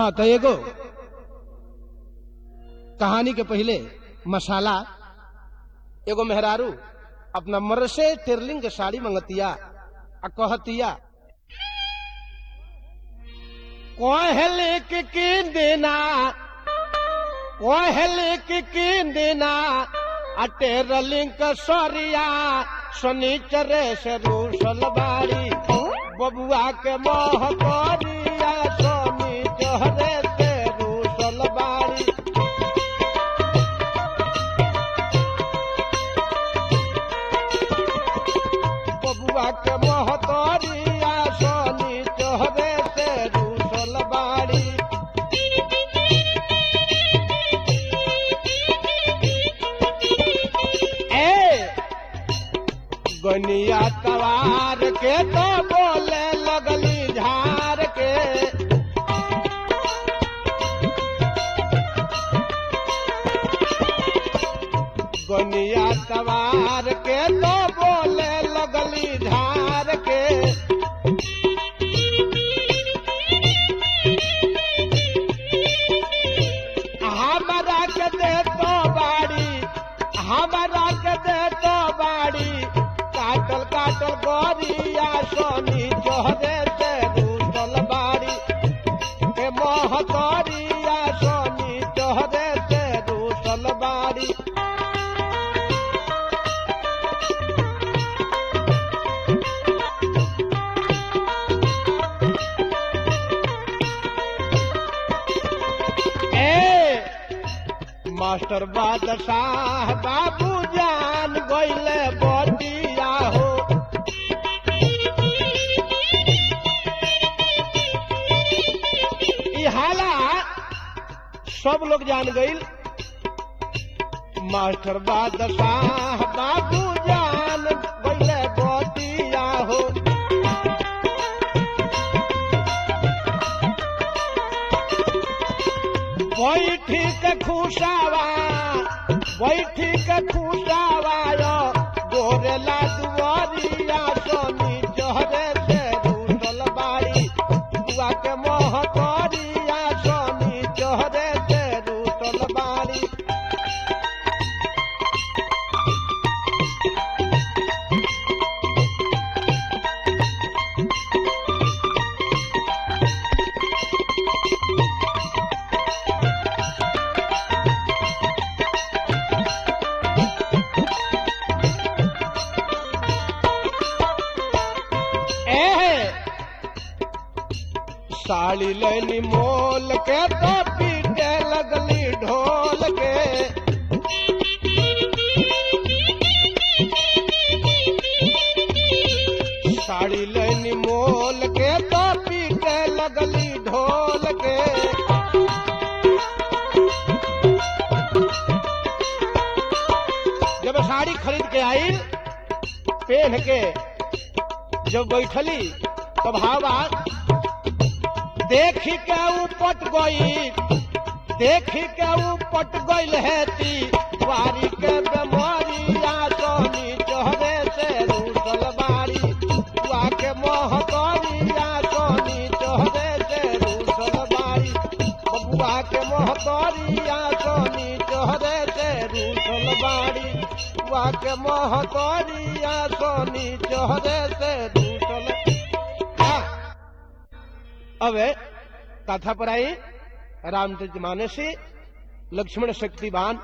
हाँ तो एगो कहानी के पहले मसाला एगो मेहरारू अपना मर से टेरलिंग के साड़ी मंगतिया आ कहतिया कहले के किन देना कहले के किन देना आ टेरलिंग के सरिया शनिचरे से रूसल बाड़ी बबुआ के मोह करिया शनिचरे से रूसल बाड़ी बबुआ के मोह करिया शनिचरे से रूसल बाड़ी ए गनिया तवार के तो बोले लगली झार के गनिया तवार के तो बोले लगली झार के हमारा के दे तो बाड़ी हमारा के दे तो बाड़ी काटल काटल गोरिया सोनी चोहरे से रूसल बाड़ी के मोह गोरिया सोनी चोहरे से रूसल बाड़ी ए मास्टर बादशाह बाबू जान गईले बटिया हो ई हाला सब लोग जान गईल मास्टर बादशाह बाबू जान गईले बटिया हो बैठी के खुशावा बैठी के खुशावा यो गोरेला दुआरिया सोनी जहरे से रूसल बाड़ी बुआ के मोह करिया सोनी जहरे से रूसल बाड़ी ए साड़ी लेनी मोल के तो पीटे लगली ढोल के साड़ी लेनी मोल के तो पीटे लगली ढोल के जब साड़ी खरीद के आई पहन के जब बैठली तब हवा देखी के उपट गई देखी के उपट गईल हेती वारी के बेमारिया सोनी चोहरे से रूसल बाड़ी बुआ के मोह करिया सोनी चोहरे से रूसल बाड़ी बबुआ के मोह करिया सोनी चोहरे से रूसल बाड़ी बुआ के मोह करिया सोनी चोहरे से रूसल हाँ। अब कथा पर आई रामचंद्र मानसी लक्ष्मण शक्तिवान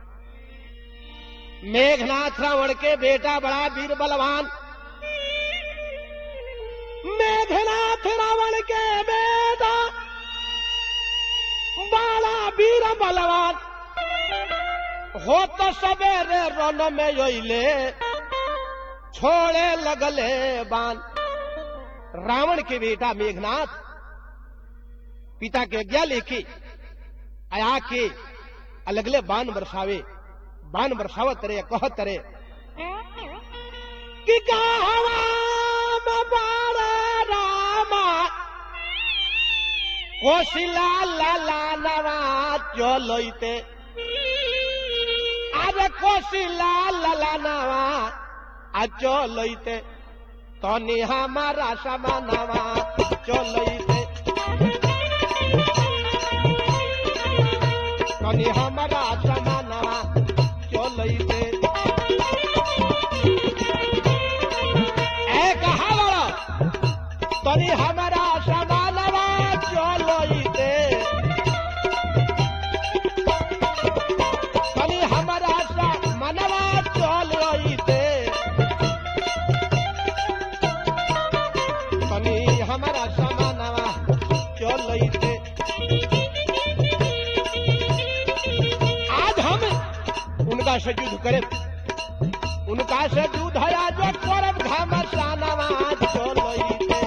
मेघनाथ रावण के बेटा बड़ा वीर बलवान मेघनाथ रावण के बेटा बड़ा वीर बलवान हो तो सवेरे रन में योले छोड़े लगले बान रावण के बेटा मेघनाथ पिता के आज्ञा लेके आया के अलगले बान बरसावे बान बरसावत रे कहत रे कि गावा में बारा रामा कोशिला लाला नवा चलैते अरे कोशिला लाला नवा आ चलैते तनी हमारा समानवा चलैते तनी हमारा समानवा चलैते ए कहा बड़ा तनी हमारा समानवा चलैते तनी हमारा समानवा चलैते तनी हमारा समानवा चलैते आज हम उनका से युद्ध करें उनका से युद्ध है आज करब घमसानवा चलैते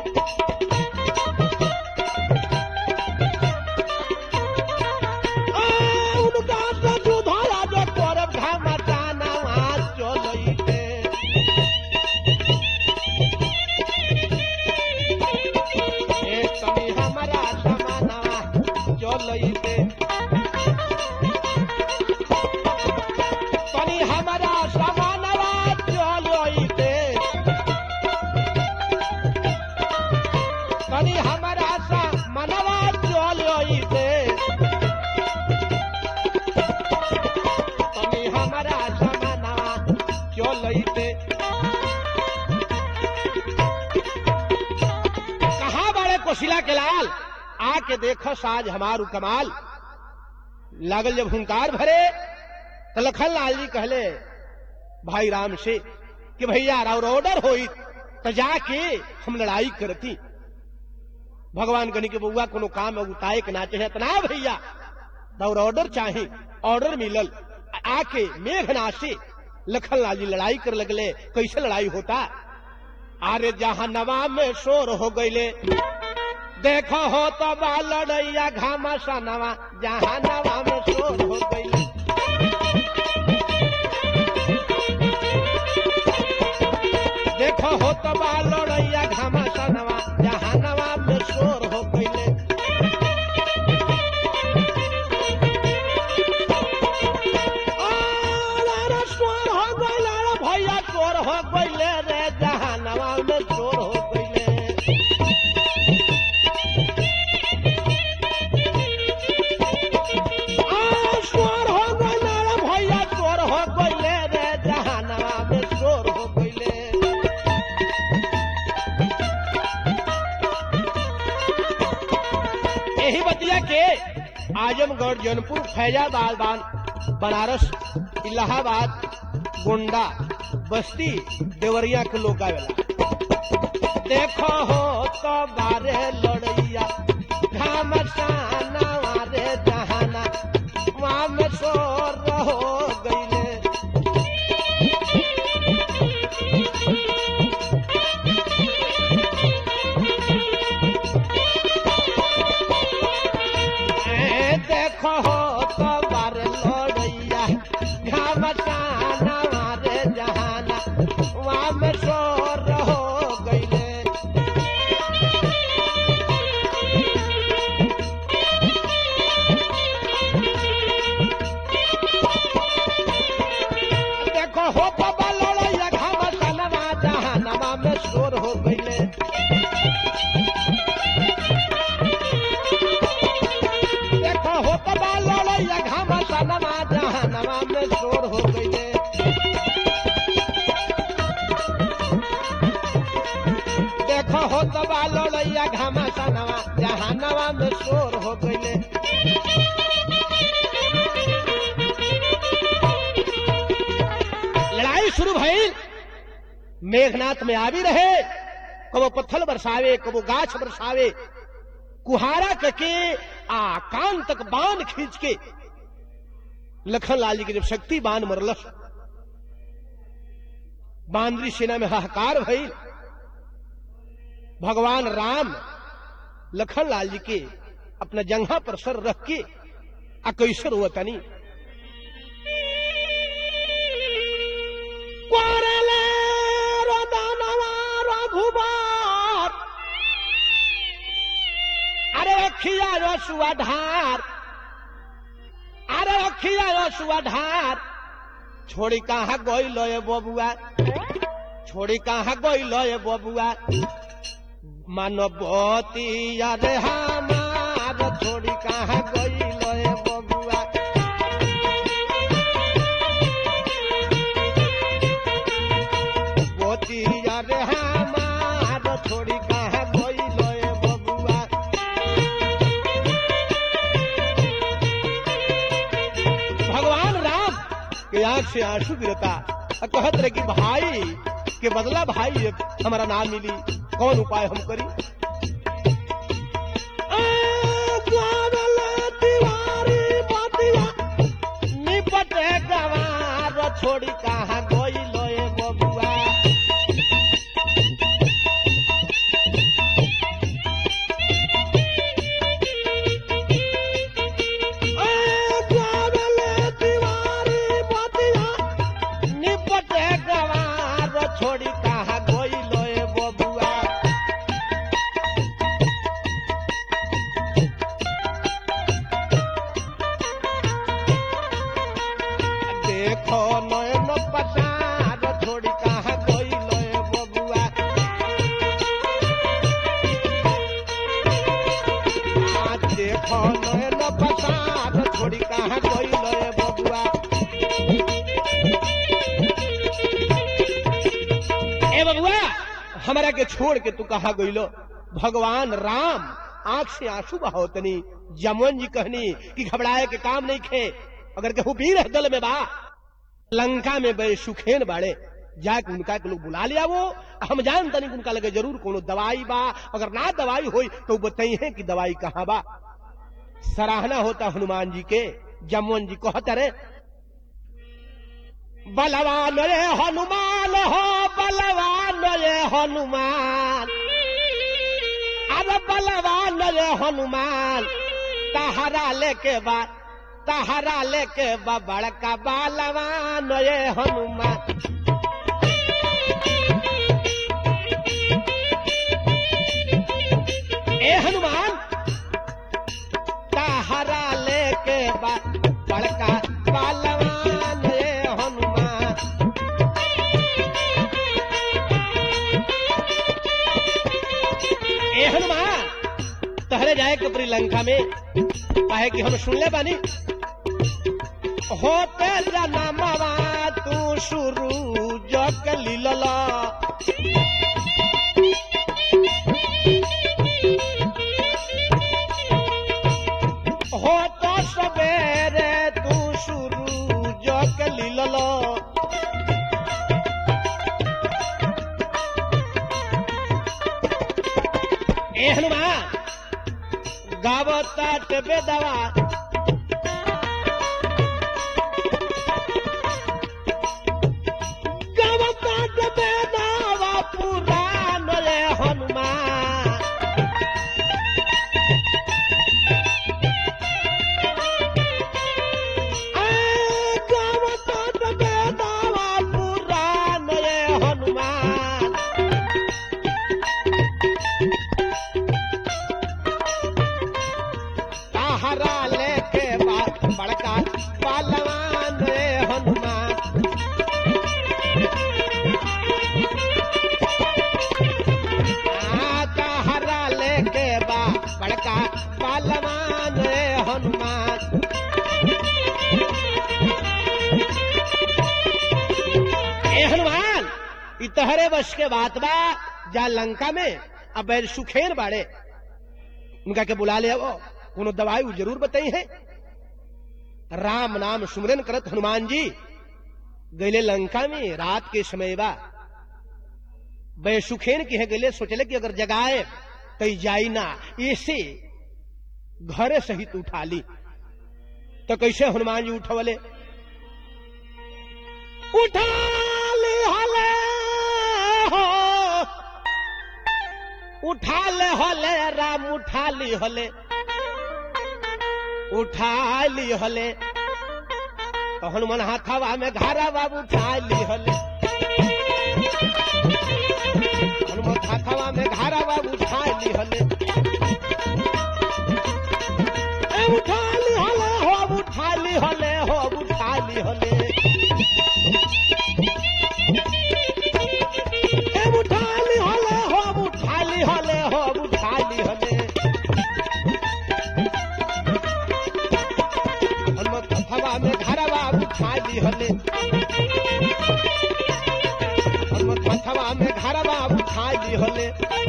आ, उनका से युद्ध है आज करब घमसानवा चलैते ए तनी हमारा समानवा चलैते तनी हमारा समानवा चलैते तनी हमारा समानवा चलैते तनी हमारा समानवा चलैते कहा बड़े कोशिला के लाल आके देखो साज हमारू कमाल लागल जब हुंकार भरे तो लखन लाल जी कहले भाई राम से कि भैया और ऑर्डर होई तो जाके हम लड़ाई करती भगवान गनी के बउआ कोनो काम में उताए के ना चाहे तो ना भैया और ऑर्डर चाहे ऑर्डर मिलल आके मेघना से लखन लाल जी लड़ाई कर लगले कैसे लड़ाई होता अरे जहां नवा में शोर हो गईले देखो हो तो बा लड़ैया घामसा नवा जहां नवा में शोर हो गईले देखो हो तो बा लड़ैया घामसा नवा जहां नवा में शोर हो गईले अरे शोर हो गईले रे भैया शोर हो गईले रे जहां नवा में शोर हो गईले आ, शोर हो गईले रे भैया शोर हो गईले रे जहां नवा में शोर हो गईले यही बतिया के आजमगढ़ जौनपुर फैजाबाद बान बनारस इलाहाबाद गोंडा बस्ती देवरिया के लोग आवेला देखो हो तो बारे लड़ैया घामसाना वारे जहाना वहाँ में शोर हो गईले ए, देखो हो तो बारे लड़ैया घामसाना वारे जहाना वहाँ में शोर हो गईले देखो हो बाबा लड़ैया घामसाना जहाना में शोर हो गईले देखो हो बाबा लड़ैया घामसाना जहाना में शोर हो गईले देखो हो तबा लड़ैया घामसाना जहानवा में शोर हो गईले लड़ाई शुरू भइल मेघनाथ में आवी रहे कबो पत्थर बरसावे कबो गाछ बरसावे कुहारा करके आ कान तक बांध खींच के लखन लाल जी के जब शक्ति बांध मरलस बांदरी सेना में हाहाकार भइल भगवान राम लखन लाल जी के अपना जंघा पर सर रख के आ कैसर हुआ तनी कोरले रोदनवा रघुबर अरे रखिया रसुआ ढार अरे रखिया रसुआ ढार छोड़ी कहाँ गई लो बबुआ छोड़ी कहाँ गई लो बबुआ मानवती अरे हमार छोड़ी कहाँ गई लो बबुआ छोड़ी कहाँ गइलो ए बबुआ भगवान राम के आंख से आंसू गिरता और कहत रहे कि भाई के बदला भाई अब हमारा नाम मिली कौन उपाय हम करी आ, ग्वारले दीवारी बतिया, निपटे गवार छोड़ी कहाँ गइलो ए बबुआ निपटे गवार छोड़ी कहाँ गइलो ए बबुआ देखो नयन पसार छोड़ी कहाँ गइलो ए बबुआ आ देखो नयन पसार छोड़ी कहाँ गइलो ए बबुआ ए बबुआ हमरा के छोड़ के तू कहा गइलो भगवान राम आंख से आंसू बहावतनी जमुन जी कहनी कि घबराए के काम नहीं खे अगर केहू वीर है दल में बा लंका में बे सुखेन बाड़े जाके उनका के लोग बुला लिया वो हम जान तनी उनका लगे जरूर कोनो दवाई बा अगर ना दवाई होई तो बताई है कि दवाई कहाँ बा सराहना होता हनुमान जी के जमुन जी कहते रे बलवान रे हनुमान हो बलवान रे हनुमान अरे बलवान रे हनुमान तहरा लेके बा तहरा लेके बा बड़का बलवान रे हनुमान ए हनुमान तहरा लेके बा बड़का बलवान रे हनुमान ए हनुमान तहरे जाए के पूरी लंका में काहे कि हम सुनले बानी होते जनमवा तू शुरू जक लीलला हो तो सवेरे तू शुरू जक लीलला ए हनुमान गावता टेबे दवा गावता टेबे दवा पुराण रे हनुमान ए, गावता टेबे दवा पुराण रे हनुमान सहारा लेके बा बड़का पहलवान रे हनुमान आ, सहारा लेके बा बड़का पहलवान रे हनुमान ए हनुमान इ तहरे बस के बात बा जा लंका में अब बैर सुखेर बाड़े उनका के बुला ले वो कोनो दवाई वो जरूर बताई है राम नाम सुमरन करत हनुमान जी गैले लंका में रात के समय बा बैसुखेन की है गैले सोचले कि अगर जगाए तो जाई ना ऐसे घरे सहित उठा ली तो कैसे हनुमान जी उठवले उठा ली हले हो उठा ले हले राम उठा ली हले उठा ली हले तो हनुमान हाथावा में घारा बाबू उठा ली हले हनुमान हाथावा में घारा बाबू उठा ली हले ए उठा ली हले हो उठा ली हले हो उठा ली हले ए उठा ली हले हो उठा ली हले हो उठा ली हले हनुमत हवा में घरवा उठा ली हले हनुमत हवा में घरवा उठा ली दिहले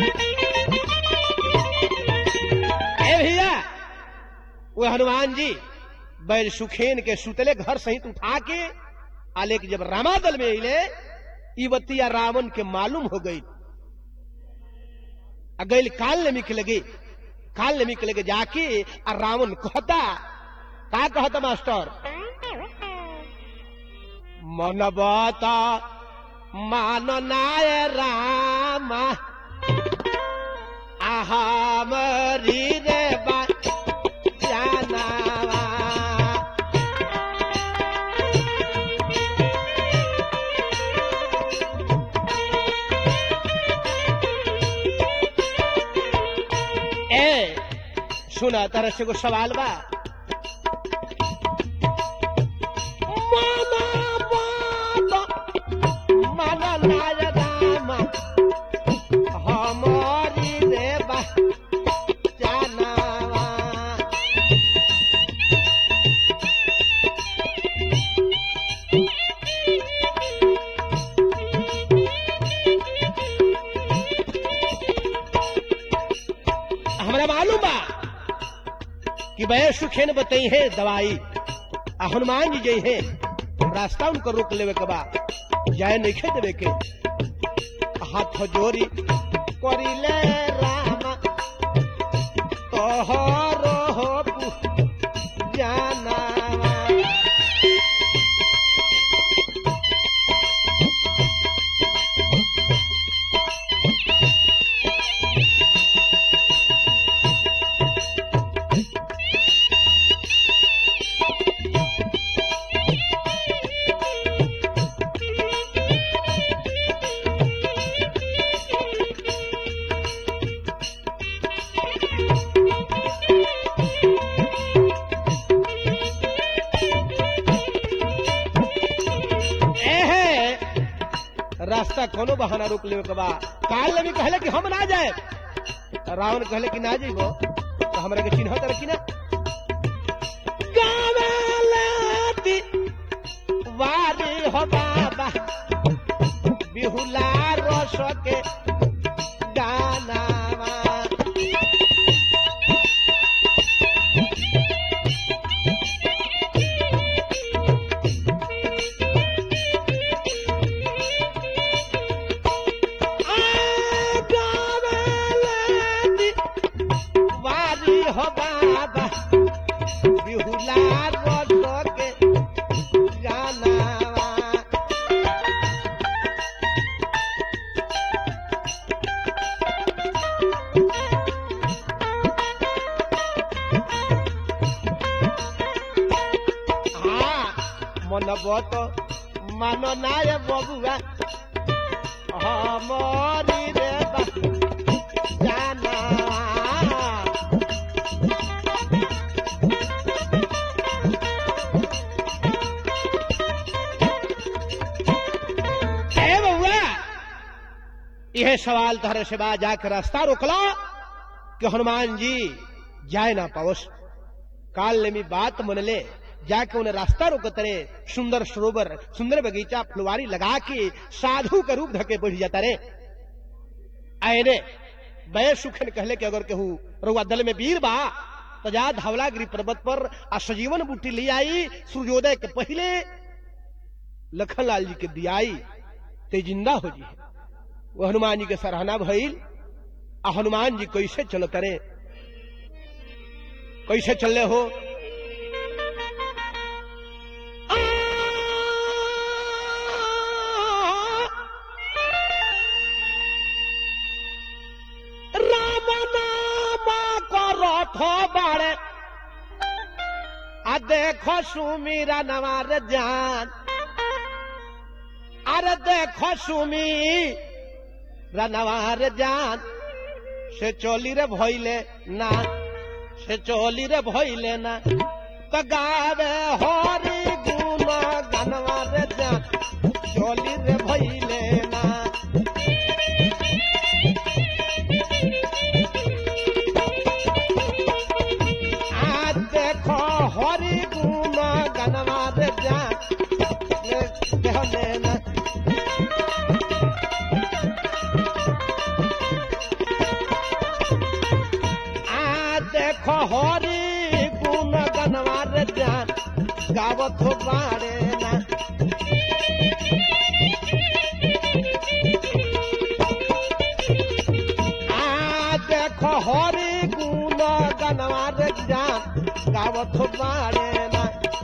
ए भैया वो हनुमान जी बैल सुखेन के सुतले घर सहित उठा के आले कि जब रामादल में अले ई बतिया रावण के मालूम हो गई आ गैल काल ने मिक लगे काल ने मिक लगे जाके आ रावण कहता का कहता मास्टर मन बता मान नाय राम आहा मरी रे बा जानावा ए सुना तरह से को सवाल बा माना बाबा, माना नाय राम, हमारी रे बा जानावा। हमरा मालूम बा कि वह सुखेन बताई है दवाई आ हनुमान जी जई है रास्ता उनको रोक लेवे के बा जाए नहीं देवे के हाथ जोड़ी करिले राम तोहरो हो जाना एहे रास्ता कोनो बहाना रोक लेवे के बा काल ने भी कहले कि हम ना जाए रावण कहले कि ना जइबो तो हमरा के चिन्ह तर कि ना गावेलाती वारी हो बाबा बिहुला रस के गानावा गावेलाती वारी हो बाबा बिहुला रस के गानावा हाँ मन बत मान नाय बबुआ हमरी रे बा जाना ए बउआ यह सवाल तहरे से बा जाकर रास्ता रोकला कि हनुमान जी जाए ना पावस काल ने मी बात मन ले जाके उन्हें रास्ता रोकत रे सुंदर सरोवर सुंदर बगीचा फुलवारी लगा के साधु का रूप धके बढ़ जाता रे आए रे बे सुखन कहले कि अगर केहू रुआ दल में वीर बा तो जा धवलागिरी पर्वत पर आ सजीवन बूटी ले आई सूर्योदय के पहले लखनलाल जी के दियाई ते जिंदा हो जी वो हनुमान जी के सराहना भइल आ हनुमान जी कैसे चलत रे कैसे चले हो রাম নাম করথ বাড়ে আর দেখো সুমিরা নামার জান আর দেখো সুমি রানাওয়ার জান সে চলি রে ভইলে না সে চলি রে ভইলে না তো গাবে হরি গুণ গানওয়ার জান চলি রে ভইলে না আর দেখো হরি গুণ গানওয়ার জান দেহলে না गावत बाड़े ना आ देखो हरि गुण गनवा रे जान गावत बाड़े ना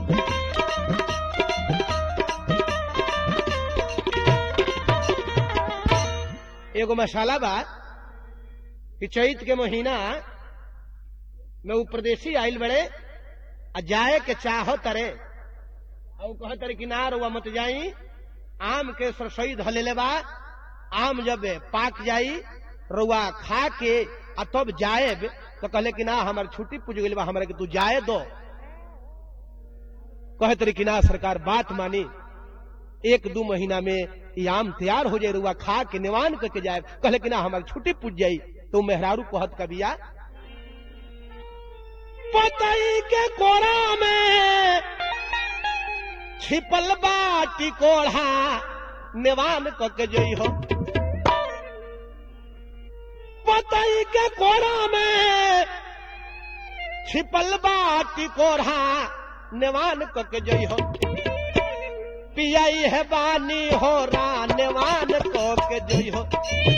एगो मसाला बा कि चैत के महीना में उ प्रदेशी आइल बड़े आ जाए के चाह तरे और कह तरे कि ना रुआ मत जाई आम के सरसई धलेले बा आम जब पाक जाई रुआ खा के आ तब जाएब तो कहले कि ना हमार छुट्टी पूछ गई बा हमरा के तू जाए दो कहे तरी कि ना सरकार बात मानी एक दू महीना में ये आम तैयार हो जाए रुआ खा के निवान करके जाए कहले कि ना हमारी छुट्टी पूछ जाई तो मेहरारू कहत कबिया पतई के कोरा में छिपल बाटी कोढ़ा निवान करके जई हो पतई के कोरा में छिपल बाटी कोढ़ा निवान करके जई हो पियाई है बानी हो रानवान को के जोई हो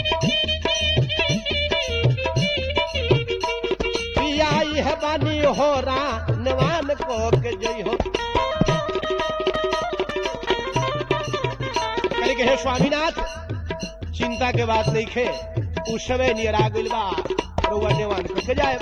पियाई है बानी हो रानवान को के जोई हो कहे के हे स्वामीनाथ चिंता के बात नहीं खे उस समय नियरा गइल बा रउआ नेवान को के जाए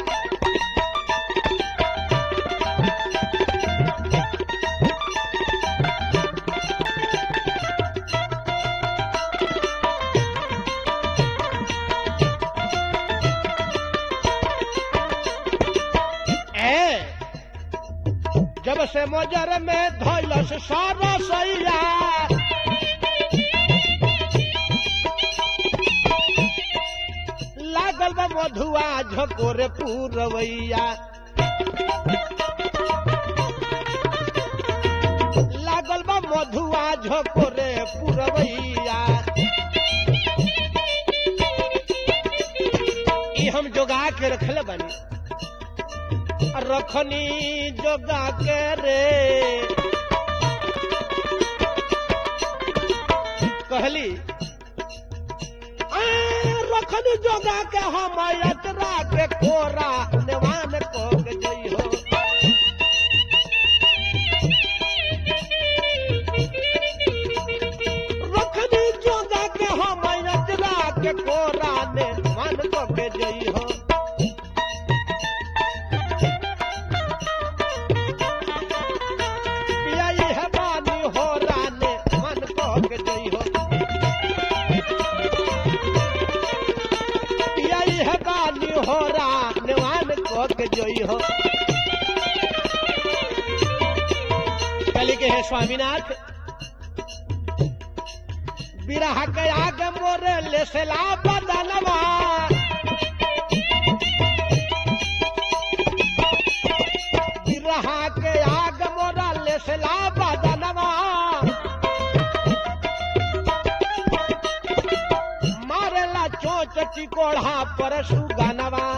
ए जब से मजर में धैलस सारा सैया लागल बा मधुआ झकोरे पूरवैया लागल बा मधुआ झकोरे पूरवैया ई हम जोगा के रखले बानी रखनी जोगा के रे कहली "आ, रखनी जोगा के हम यात्रा के कोरा नेवान को के जई हो रखनी जोगा के हम यात्रा के कोरा नेवान को के जई हो पियाई है बानी हो राने मन को के जई हो पियाई है बानी हो राने मन को के जई हो कली के है स्वामीनाथ बिरहा के आगे मोरे ले सेला बदनवा बिरहा के आग मोरा ले सेला बदनवा मारेला चोच टिकोढ़ा पर सुगनवा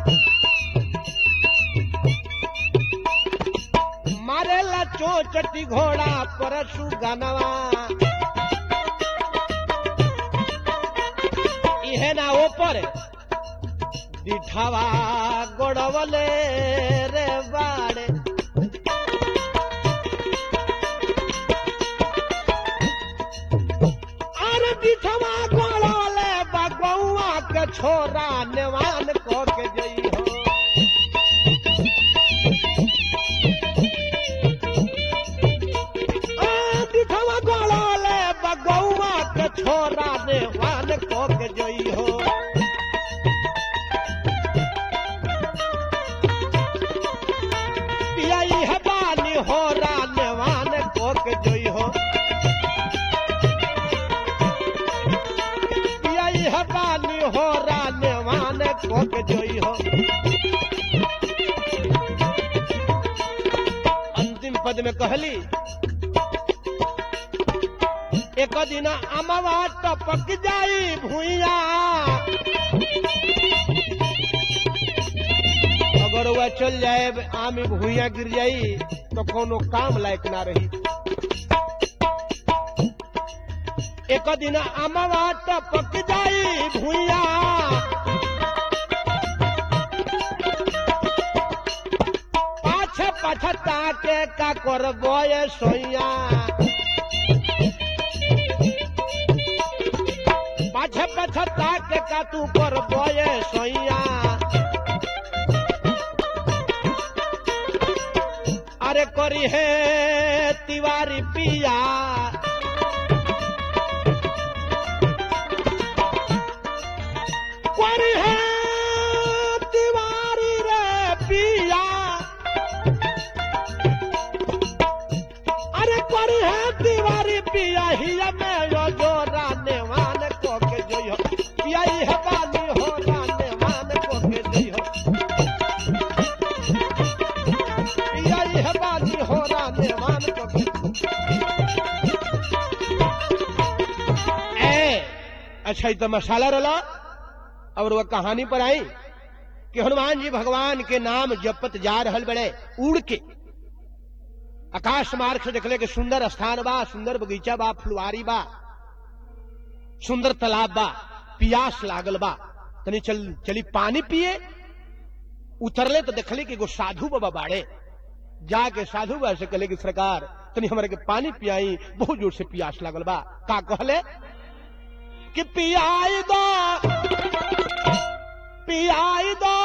मारेला चोच टिघोड़ा पर सुगनवा इहे ना ऊपर दिठावा गोड़वले रे बाड़े अरे दिठवा गोड़वले बगौआ के छोरा नेवान को के जई हो आ, दिठवा गोड़वले बगौआ के छोरा नेवान को के जई हो पियाई है बानी हो रानवान कोक जोई हो पियाई है बानी हो रानवान कोक जोई हो अंतिम पद में कहली एक दिन अमवा टपक जाई भूइया अगर वह चल जाए आम भूया गिर जाई तो कोनो काम लायक ना रही एक दिन अमवा टपक जाई भूया पाछ पछता के का कर बोए सोया पाछ पछता के का तू कर बोए सोया अरे करी है तिवारी पिया करी है तिवारी रे पिया अरे करी है तिवारी पिया हिया में यो जो राने वान को के जोयो पिया ही है बानी हो राने वान को के जोयो पिया ही है बानी हो राने वान को के ए अच्छा ये तो मसाला रला और वह कहानी पर आई कि हनुमान जी भगवान के नाम जपत जा रहल बड़े उड़ के आकाश मार्ग से देखले कि सुंदर स्थान बा सुंदर बगीचा बा फुलवारी बा सुंदर तालाब बा पियास लागल बा तनी चल चली पानी पिए उतरले तो देखले कि एगो साधु बाबा बाड़े जाके साधु बाबा से कहले कि सरकार तनी हमारे के पानी पियाई बहुत जोर से पियास लागल बा का कहले कि पियाई दो पियाई दो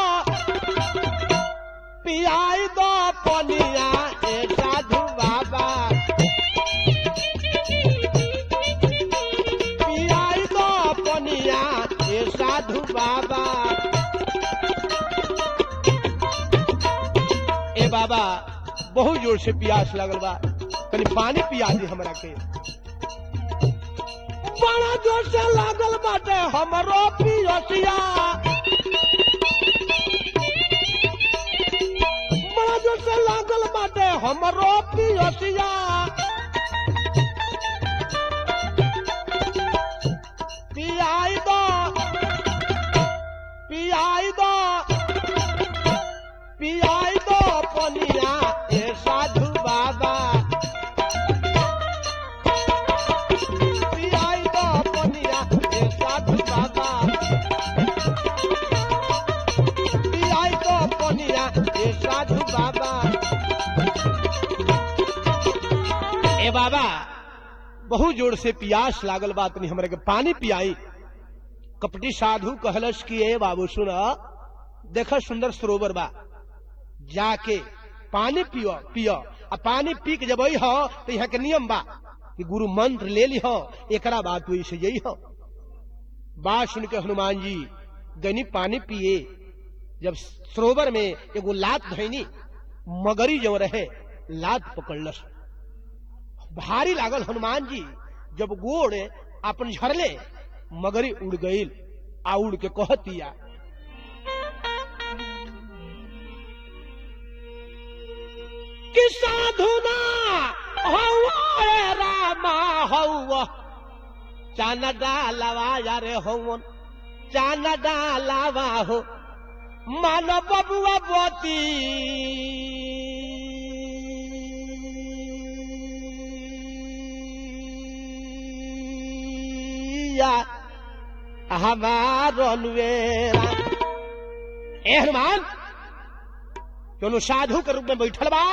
पियाई दो पनिया ए साधु बाबा पियाई दो पनिया ए साधु बाबा ए बाबा बहुत जोर से प्यास लगल बा तनी पानी पिया दी हमरा के बड़ा जोर से लागल बाटे हमरो पियसिया बड़ा जोर से लागल बाटे हमरो पियसिया पियाई दो पियाई दो पियाई दो पनिया ए साधु बाबा पियाई दो पनिया ए साधु बाबा पियाई दो पनिया ए साधु बाबा ए बाबा बहुत जोर से पियास लागल बात नहीं हमरे के पानी पियाई कपटी साधु कहलस कि ए बाबू सुन देख सुंदर सरोवर बा जाके पानी पियो पियो आ पानी पी के जब हो तो यहाँ के नियम बा कि गुरु मंत्र ले ली हो एकरा बाद तू इसे यही हो बात सुन के हनुमान जी गनी पानी पिए जब सरोवर में एगो लात धैनी मगरी जो रहे लात पकड़लस भारी लागल हनुमान जी जब गोड़ अपन झरले मगरी उड़ गईल आ उड़ के कहतिया कि साधु ना हौवा रे रामा हौवा चान डालवा यारे हौवन चान डालवा हो मान बबुआ बोती हमारो नुवेरा ए हनुमान दोनों साधु के रूप में बैठल बा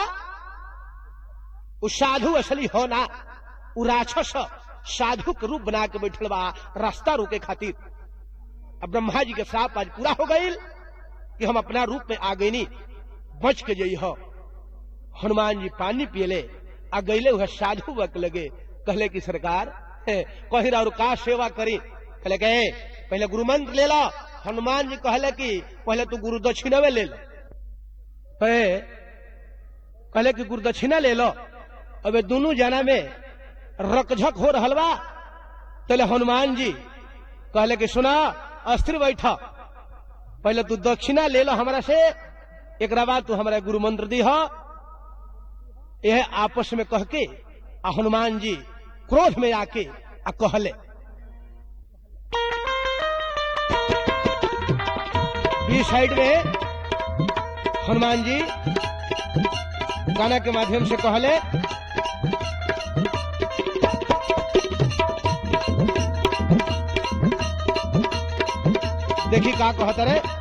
उ साधु असली होना उ राक्षस साधु के रूप बना के बैठल बा रास्ता रोके खातिर अब ब्रह्मा जी के श्राप आज पूरा हो गईल कि हम अपना रूप में आ गईनी बच के जई हो हनुमान जी पानी पियले आ गईले हुए साधु वक लगे कहले कि सरकार कही और का सेवा करी कहले के पहले गुरु मंत्र ले लो हनुमान जी कहले कि पहले तू गुरु दक्षिणवे ले लो कहले कि गुरु दक्षिणा ले लो अब दोनों जना में रकझक हो रहल बा तले हनुमान जी कहले कि सुना अस्थिर बैठा पहले तू दक्षिणा ले लो हमरा से एक बाद तू हमारा गुरु मंत्र दी हो यह आपस में कह के आ हनुमान जी क्रोध में आके आ कहले बी साइड में हनुमान जी गाना के माध्यम से कहले देखी का कहत रे